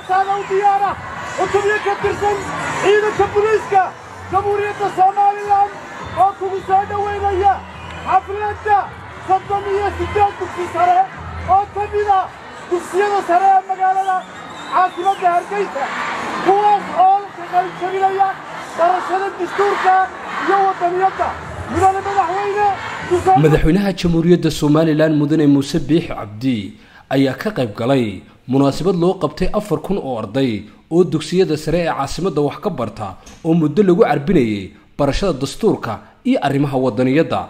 hortaada u diyaara cutubyo ka tirsan ciidanka buliiska jamhuuriyadda somalilan oo kugu soo dhowaynaya xafladda soddon iyo siddeed dugsi sare oo ka mida dugsiyada sare ee magaalada caasimadda hargeysa kuwaas oo ka qaybjabinaya barashada dastuurka iyo waddaniyadda mudane madaxweyne madaxweynaha jamhuuriyadda somalilan mudane muuse biix cabdi ayaa ka qayb galay munaasabad loo qabtay afar kun oo arday oo dugsiyada sare ee caasimadda wax ka barta oo muddo lagu carbinayay barashada dastuurka iyo arrimaha waddaniyadda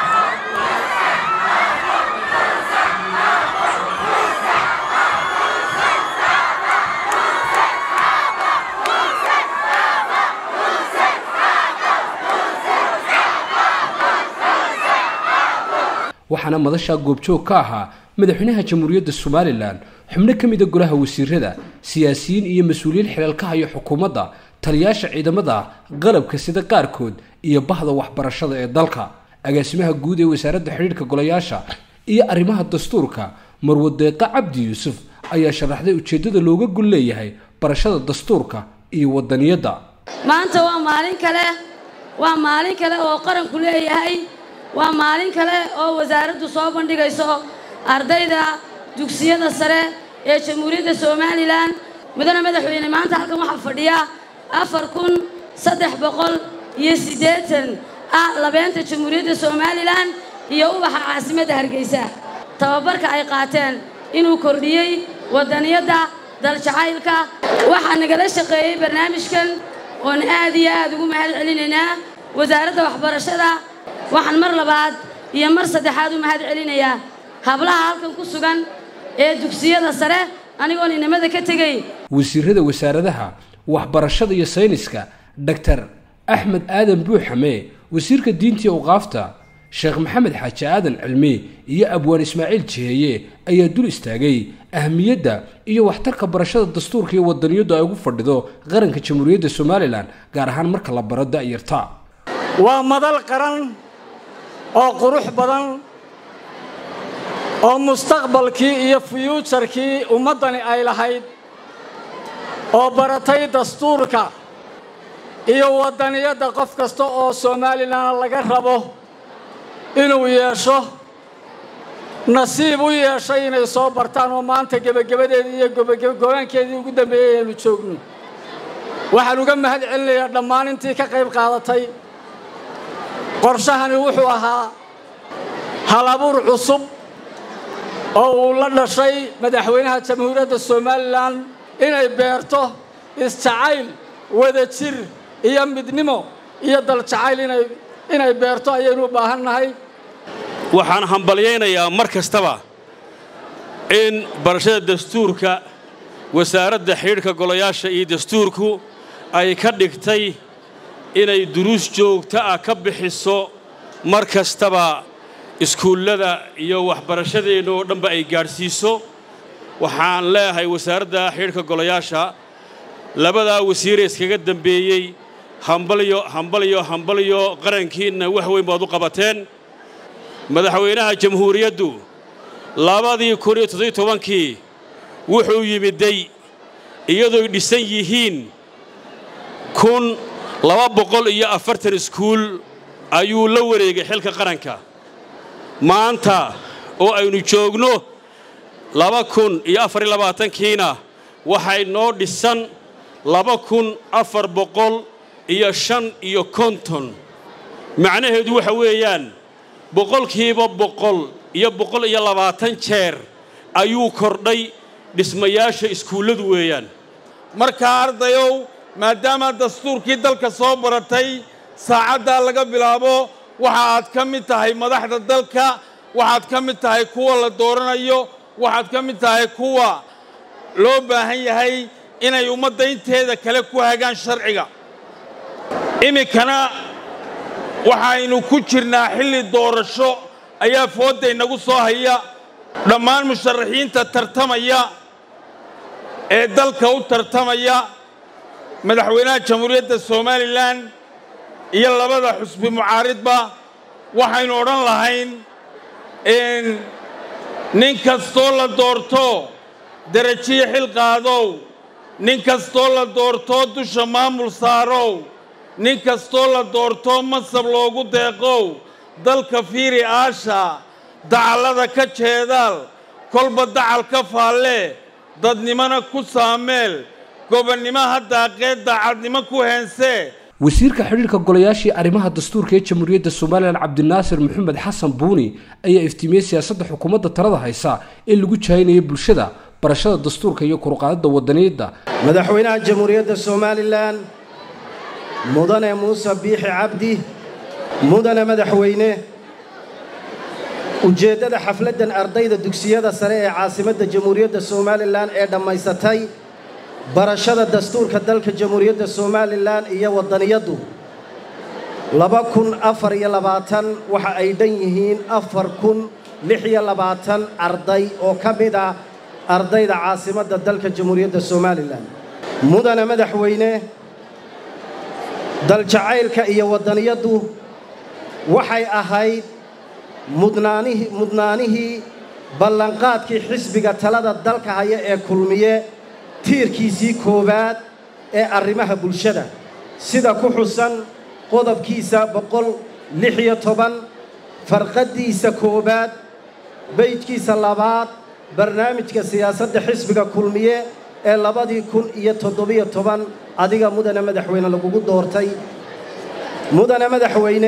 waxaana madashaa goobjoog ka ahaa madaxweynaha jamhuuriyadda somalilan xubno ka mida golaha wasiirada siyaasiyiin iyo mas-uuliyiin xilaalka haya xukuumadda taliyaasha ciidamada qalabka sida qaarkood iyo bahda waxbarashada ee dalka agaasimaha guud ee wasaaradda xidhiidhka golayaasha iyo arrimaha dastuurka marwadeeqa cabdi yuusuf ayaa sharaxday ujeeddada looga gol leeyahay barashada dastuurka iyo wadaniyadda maanta waa maalin kale waa maalin kale oo qaranku leeyahay waa maalin kale oo wasaaraddu soo bandhigayso ardayda dugsiyada sare ee jamhuuriyadda somalilan mudane madaxweyne maanta halkan waxaa fadhiya afar kun saddex boqol iyo siddeetan ah labeenta jamhuuriyadda somalilan iyo ubaxa caasimadda hargeysa tababarka ay qaateen inuu kordhiyey waddaniyadda daljacaylka waxaa nagala shaqeeyey barnaamijkan oon aad iyo aad ugu mahad celinaynaa wasaaradda waxbarashada waxaan mar labaad iyo mar saddexaad u mahad celinayaa hablaha halkan ku sugan ee dugsiyada sare anigoon inamada ka tegay wasiirada wasaaradaha waxbarashada iyo sayniska doctor axmed aadan buuxame wasiirka diintii awqaafta sheekh maxamed xaaji aadan cilmi iyo abwaan ismaaciil jiheeye ayaa dul istaagay ahmiyadda iyo waxtarka barashada dastuurka iyo wadaniyaddu ay ugu fadhido qaranka jamhuuriyadda somalilan gaar ahaan marka la baro da'yarta waa madal qaran oo qurux badan oo mustaqbalkii iyo fyuujarkii ummaddani ay lahayd oo baratay dastuurka iyo waddaniyadda qof kasta oo somalilan laga rabo inuu yeesho nasiib u yeeshay inay soo bartaan oo maanta gebagabadeedii iyo gobaankeedii ugu dambeeyey aynu joogno waxaan uga mahad celinayaa dhammaan intii ka qayb qaadatay qorshahani wuxuu ahaa halabuur cusub oo uu la dhashay madaxweynaha jamhuuriyadda somalilan inay beerto isjacayl wadajir iyo midnimo iyo daljacayl inay beerto ayaynu u baahan nahay waxaan hambalyaynayaa mar kastaba in barashada dastuurka wasaaradda xidhiidhka golayaasha iyo dastuurku ay ka dhigtay inay duruus joogto ah ka bixiso mar kastaba iskuullada iyo waxbarashadeenna oo dhanba ay gaadhsiiso waxaan leeyahay wasaaradda xidhiidhka golayaasha labadaa wasiiree iskaga dambeeyey hambalyo hambalyo hambalyo qarankiinna wax weyn baad u qabateen madaxweynaha jamhuuriyaddu labadii kun iyo toddobiy tobankii wuxuu yimiday iyadooy dhisan yihiin kun laba boqol iyo afartan iskuul ayuu la wareegay xilka qaranka maanta oo aynu joogno laba kun iyo afariyo labaatankiina waxay noo dhisan laba kun afar boqol iyo shan iyo konton macnaheedu waxa weeyaan boqolkiiba boqol iyo boqol iyo labaatan jeer ayuu kordhay dhismayaasha iskuulladu weeyaan markaa ardayow maadaama dastuurkii dalka soo baratay saacaddaa laga bilaabo waxa aad ka mid tahay madaxda dalka waxaad ka mid tahay kuwa la dooranayo waxaad ka mid tahay kuwa loo baahan yahay inay ummadda inteeda kale ku hagaan sharciga iminkana waxaynu ku jirnaa xilli doorasho ayaa foodda inagu soo haya dhammaan musharaxiinta tartamaya ee dalka u tartamaya madaxweynaha jamhuuriyadda somalilan iyo labada xusbi mucaaridba waxaynu odhan lahayn nin kastoo la doorto derajiyo xil qaadow nin kastoo la doortoo dusha maamul saarow nin kastoo la doortoo masab loogu deeqow dalka fiiri aasha dacallada ka jeedaal kolba dacal ka faallee dadnimona ku saameel gobonnimo haddaaqee daacadnimo ku heensee wasiirka xidhiirka golayaashii arrimaha dastuurka ee jamhuuriyadda somalilan cabdinaasir maxamed xasan buuni ayaa iftiimiyey siyaasadda xukuumadda talada haysa ee lagu jahaynaya bulshada barashada dastuurka iyo kurqaadada wadaniyadda madaxweynaha jamhuuriyadda somalilan mudane muuse biixi cabdi mudane madaxweyne ujeeddada xafladdan ardayda dugsiyada sare ee caasimadda jamhuuriyadda somalilan ee dhammaysatay barashada dastuurka dalka jamhuuriyadda somalilan iyo waddaniyaddu laba kun afar iyo labaatan waxa ay dhan yihiin afar kun lix iyo labaatan arday oo ka mid ah ardayda caasimadda dalka jamhuuriyadda somalilan mudane madaxweyne daljacaylka iyo waddaniyaddu waxay ahayd mudnaanihii mudnaanihii ballanqaadkii xisbiga talada dalka haya ee kulmiye tiirkiisii koowaad ee arrimaha bulshada sida ku xusan qodobkiisa boqol lix iyo toban farqaddiisa koowaad beydkiisa labaad barnaamijka siyaasadda xisbiga kulmiye ee labadii kun iyo toddobiyo toban adiga mudane madaxweyne lagugu doortay mudane madaxweyne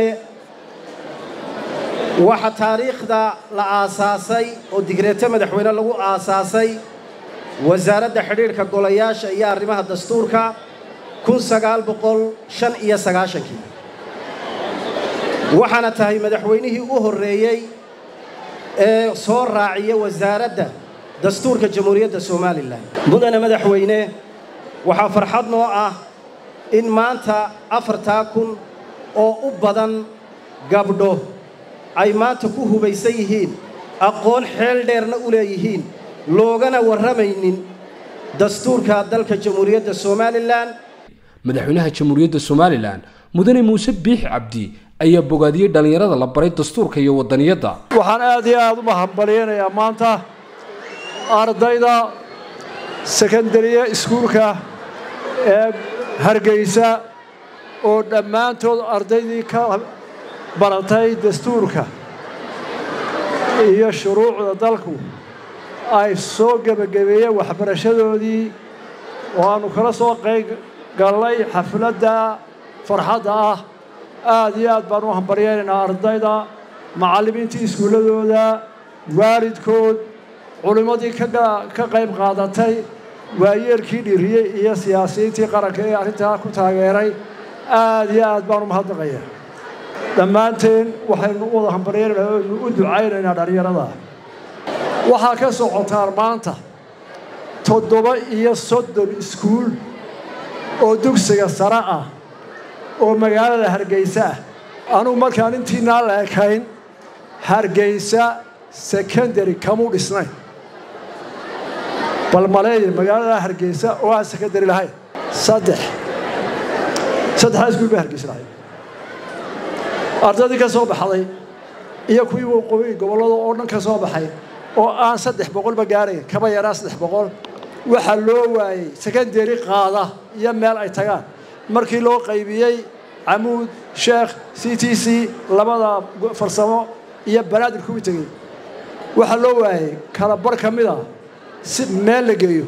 waxa taariikhda la aasaasay oo digreeto madaxweyne lagu aasaasay wasaaradda xidhiidhka golayaasha iyo arrimaha dastuurka kun sagaal boqol shan iyo sagaashankii waxaana tahay madaxweynihii u horreeyey ee soo raaciya wasaaradda dastuurka jamhuuriyadda somalilan mudane madaxweyne waxaa farxad noo ah in maanta afartaa kun oo u badan gabdho ay maanta ku hubaysan yihiin aqoon xeel dheerna u leeyihiin loogana warramaynin dastuurka dalka jamhuuriyadda somalilan madaxweynaha jamhuuriyadda somalilan mudane muuse biix cabdi ayaa bogaadiyey dhallinyarada la baray dastuurka iyo wadaniyadda waxaan aad iyo aad u mahadbaliyanayaa maanta ardayda sekandariya iskuulka ee hargeysa oo dhammaantood ardaydii ka baratay dastuurka iyo shuruucda dalku ay soo gebagabeeyeen waxbarashadoodii oo aannu kala soo qayb gallay xafladda farxadda ah aad iyo aad baan u hambaryaynaynaa ardayda macallimiintii iskuulladooda waalidkood culimmadii ka qayb qaadatay waayeelkii dhiriyey iyo siyaasiyiintii qaranka ee arrintaa ku taageeray aad iyo aad baan u mahadnaqaya dhammaanteen waxaynu u wada hambaryaynaynaa oynu u ducaynaynaa dhallinyarada waxaa ka socotaan maanta toddoba iyo soddon iskuul oo dugsiga sare ah oo magaalada hargeysa ah anugu markaan intiinaa la ekayn hargeysa secondary kamuu dhisnayn bal maleeya magaalada hargeysa oo aan secondary lahayn saddex saddexdaa iskuul bay hargeysa lahayd ardaydii ka soo baxday iyo kuwii waqooyi gobollada oo dhan ka soo baxay oo aan saddex boqolba gaarayn kaba yaraa saddex boqol waxaa loo waayey secondary qaada iyo meel ay tagaan markii loo qaybiyey camuud sheekh c t c labada farsamo iyo banaadir kuwii tegey waxaa loo waayey kala bar ka mid a si meel la geeyo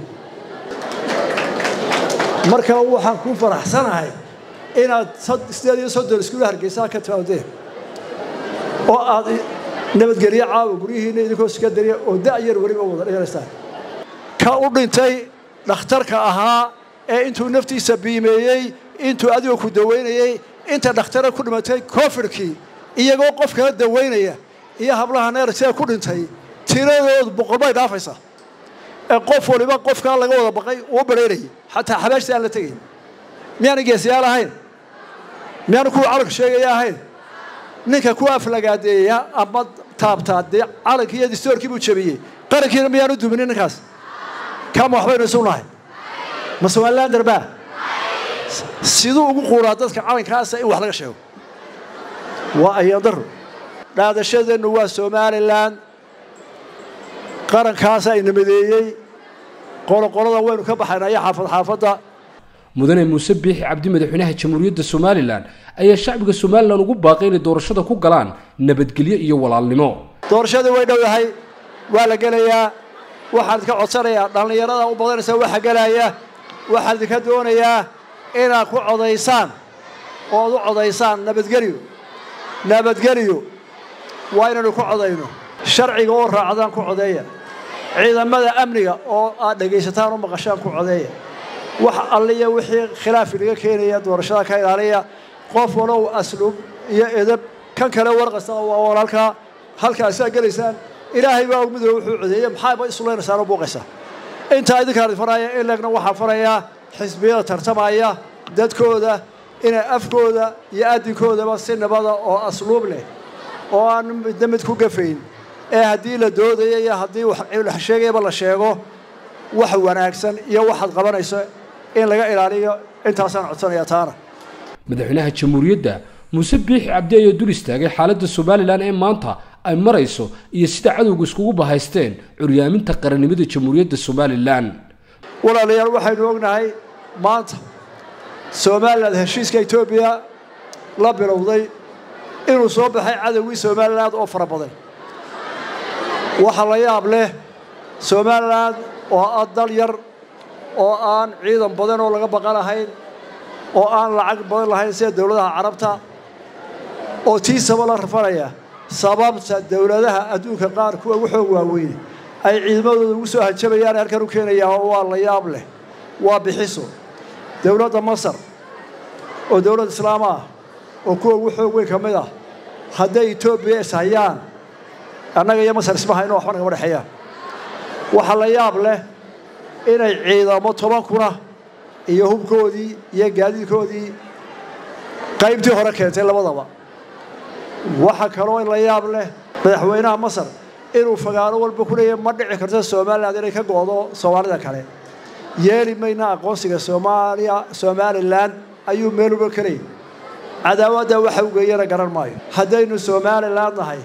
marka waxaan ku faraxsanahay inaad sideed iyo soddon iskuul hargeysaa ka timaadeen oo aad nabadgelyo caawa guryihiinna idinkoo sekandariya oo da'yar weliba wada dhiganaystaan ka u dhintay dhakhtarka ahaa ee intuu naftiisa biimeeyey intuu adigoo ku dawaynayey inta dhakhtara ku dhimatay koofidhkii iyagoo qof kala dawaynaya iyo hablaha neersee ku dhintay tiradoodu boqol bay dhaafaysaa ee qof waliba qofkaa laga wada baqay uu badhaynayay xataa xabaashtii aan la tegayn miyaana geesiyaal ahayn miyaana kuwa calanka sheegaya ahayn ninka ku aflagaadeeya ama taabtaa dee calankii iyo distoorkii buu jabiyey qarankiina miyaanu duminin ninkaas kama waxbaynu isu nahay ma somalilan darbaa siduu ugu quuraa dadka calankaasa in wax laga sheego waa ayandaro dhaadashadeennu waa somalilan qarankaasa ina madeeyey qoloqolada waynu ka baxaynaa iyo xaafad xaafadda mudane muuse biixi cabdi madaxweynaha jamhuuriyadda somalilan ayaa shacbiga somalilan ugu baaqay inay doorashada ku galaan nabadgelyo iyo walaalnimo doorashadii way dhowdahay waa la gelayaa waxaan idinka codsanayaa dhallinyarada u badanaysa waxa gelaya waxaan idinka doonayaa inaad ku codaysaan oo ad u codaysaan nabadgelyo nabadgelyo waa inaynu ku codayno sharciga oo raacdaan ku codeeya ciidamada amniga oo aad dhegaysataan u maqashaan ku codeeya wax alliya wixii khilaaf inaga keenaya doorashada ka ilaaliya qof walow asluub iyo edab kan kale warqasta waa walaalkaa halkaasaa gelaysaan ilaahay baa og midooba wuxuu codeeyey maxaaba isulaynaysaanoo buuqaysaa intaa idinkaan faraya in leegna waxaa farayaa xisbiyada tartamaya dadkooda inay afkooda iyo adinkoodaba si nabada oo asluub leh oo aan midna mid ku gafayn ee haddii la doodaya iyo haddii wax sheegayaba la sheego wax wanaagsan iyo waxaad qabanayso in laga ilaaliyo intaasaan codsanayaa taana madaxweynaha jamhuuriyadda muuse biixi cabdi ayaa dul istaagay xaaladda somalilan ee maanta ay marayso iyo sida cadowga iskugu bahaysteen curyaaminta qarannimada jamhuuriyadda somalilan walaalayaal waxaynu ognahay maanta somalilan heshiiska etoobiya la bilowday inuu soo baxay cadowgii somalilan oo fara badan waxa la yaab leh somalilan oo ah dal yar oo aan ciidan badan oo laga baqan lahayn oo aan lacag badan lahayn sida dowladaha carabta oo tiisaba la rafanaya sababta dowladaha adduunka qaar kuwa ugu xoog waaweyne ay ciidamadooda ugu soo hajabayaan halkan u keenayaa waa la yaab leh waa bixiso dowladda masar oo dowlad islaam ah oo kuwa ugu xoog weyn ka mid ah hadday etoobiya is hayaan annaga iyo masar isma hayno waxba nagama dhexeeyaan waxaa la yaab leh inay ciidamo toban kuna iyo hubkoodii iyo gaadiidkoodii qaybtii hore keentay labadaba waxaa kaloo la yaab leh madaxweynaha masar inuu fagaano walba ku leeyahy ma dhici karto somalilan inay ka go'do soomaalida kale yeeli mayna aqoonsiga soomaaliya somalilan ayuu meel uba ka leeyay cadaawadda waxa u geeyana garan maayo haddaynu somalilan nahay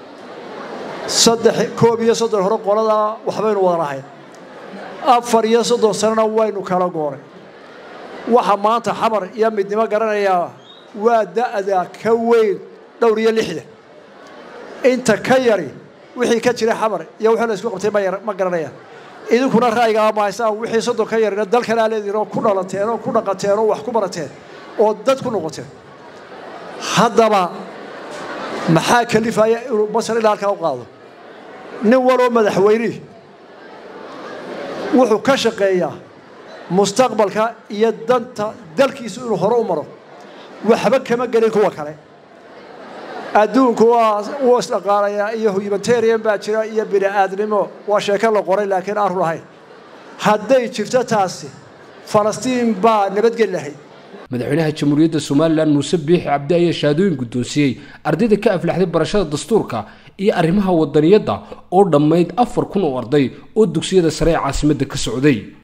saddex koob iyo soddon hore qoladaa waxbaynu wada lahayn afar iyo soddon sanona waynu kala gooray waxa maanta xamar iyo midnimo garanayaa waa da'da ka weyn dhowr iyo lixdan inta ka yari wixii ka jira xamar iyo wixii la isku qabtay ma garanayaan idinkuna ra'yigaa mahaysaan wixii soddon ka yarina dalkanaa leedihin oo ku dhalateen oo ku dhaqateen oo wax ku barateen oo dad ku noqoteen haddaba maxaa kalifaya inuu masar ilaa halkaa u qaado nin waloo madaxweynihii wuxuu ka shaqeeyaa mustaqbalka iyo danta dalkiisu inuu hore u maro waxba kama gelin kuwa kale adduunku waa wuu isdhaqaalayaa iyo humanitarian baa jira iyo bini aadnimo waa sheeko la qoray laakiin aan run ahayn hadday jirto taasi falastiin baa nabadgeli lahayd madaxweynaha jamhuuriyadda somalilan muuse biixi cabdi ayaa shahaadooyin guddoonsiiyey ardayda ka aflaxday barashada dastuurka iyo arrimaha wadaniyadda oo dhammayd afar kun oo arday oo dugsiyada sare ee caasimadda ka socday